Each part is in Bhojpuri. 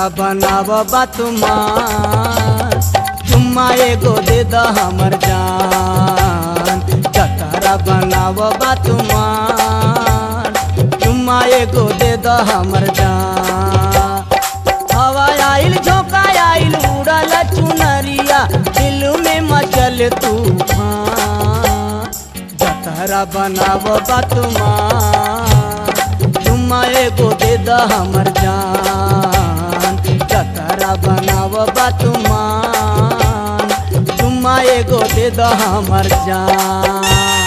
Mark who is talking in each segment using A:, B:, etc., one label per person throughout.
A: जतरा बनाव बातुमान चुम्मा एगो दे द हमर जान जतरा बनाव बातुमान चुम्मा एगो दे द हमर जान हवा आइल झोंका आइल उड़ल चुनरिया दिल में मचल तूफान जतरा बनाव बातुमान चुम्मा एगो दे द हमर जान जतरा बनाव बातुमान चुम्मा एगो दे द हमर जान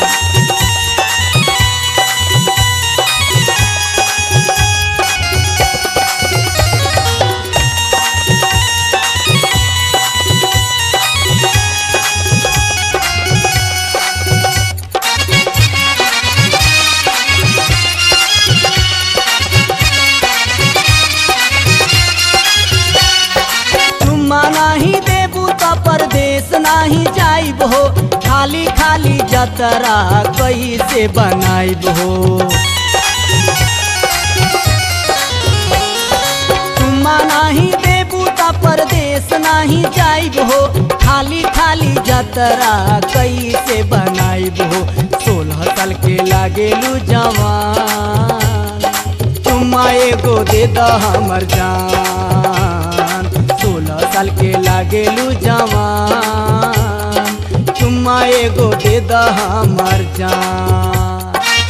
A: चुम्मा नाही देबू त परदेश नाही जाइब हो खाली खाली जतरा कैसे बनाइब हो चुम्मा नाही देबू त परदेश नाही जाइब हो खाली खाली जतरा कैसे बनाइब हो सोलह साल के लागेलू जवान चुम्मा एगो दे द हमर जान सोलह साल के लागेलू जवान चुम्मा एगो दे द हमर जान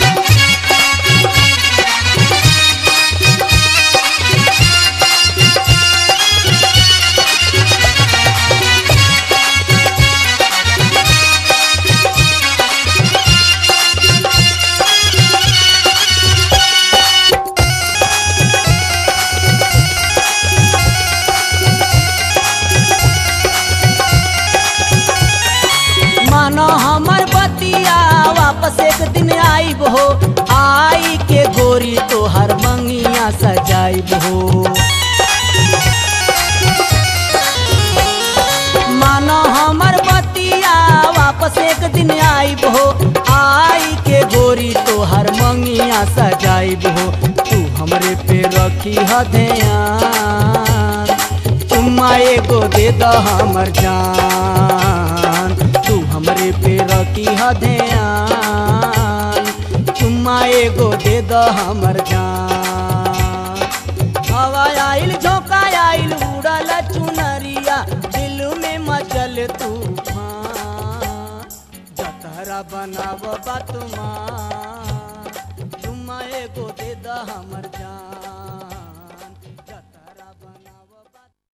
A: मानो हमर बतिया वापस एक दिन आइब हो आई के गोरी तोहर मंगिया सजाइब हो मानो हमर बतिया वापस एक दिन आइब हो आई के गोरी तोहर मंगिया सजाइब हो तू हमरे पे रखी ह ध्यान चुम्मा एगो दे द हमर जान तू हमरे पे रखी ह ध्यान चुम्मा एगो दे द हमर जान हवा आइल झोंका आइल उड़ल चुनरिया दिल में मचल तूफान जतरा बनाव बातुमान चुम्मा एगो दे द हमर जान